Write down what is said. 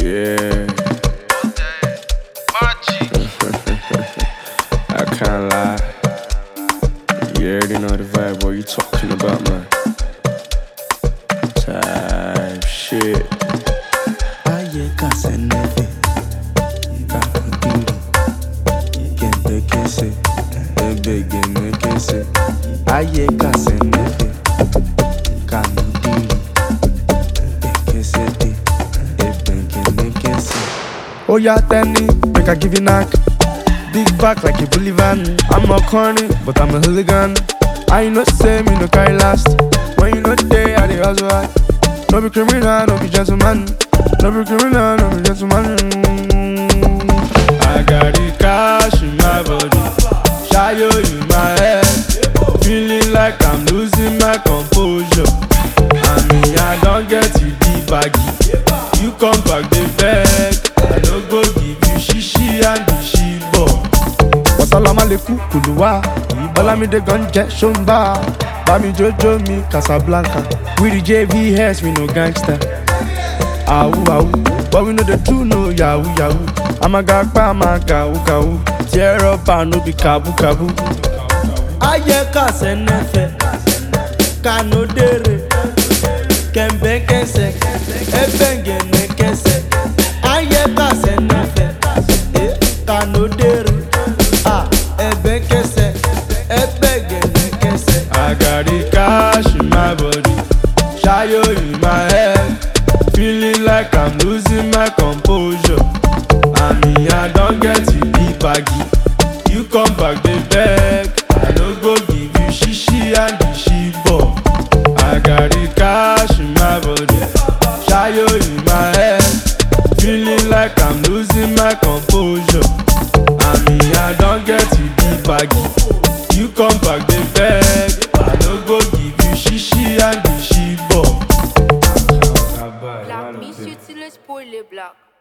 Yeah, I can't lie. You already know the vibe. What you talking about, man? Type shit. Aye kasenefe Kakuduru Kente kese Ebe gene kese Aye kasenefe Kanuduru Ekese de Ebe gene kese Oh yeah, Tenny, make I give you knock Big back like a Bolivian I'm not corny, but I'm a hooligan I know say me no carry last When you know day, I dey hustle hard No be criminal, no be gentleman No be criminal, no be gentleman I got the cash in my body Shayo in my head Feeling like I'm losing my composure I mean, I don't get you the baggy You come back the beg I no go give you shishi and the shibo Wasalamaleikum kuluwa Olamide gun jẹ́ ṣomba Bami jojo mi Casablanca We the JVS we no gangster Awu awu But we no dey do no yahoo yahoo Amaga pa amaga ukawu Tear up and no be kabu kabu Aye kasenefe Kanodere Kembe kese Ebengene kese Aye kasenefe eh, Kanodere Ah, ebe kese Ebengene kese I got the cash in my body Shayo in my head Feeling like I'm losing my composure I mean I don't get you the baggy You come back the beg I no go give you shishi and the shibo I got the cash in my body Shayo in my head Feeling like I'm losing my composure I mean I don't get you the baggy You come back the beg I no go give you shishi and the shibo Black, Miss Utile spoil les blacks.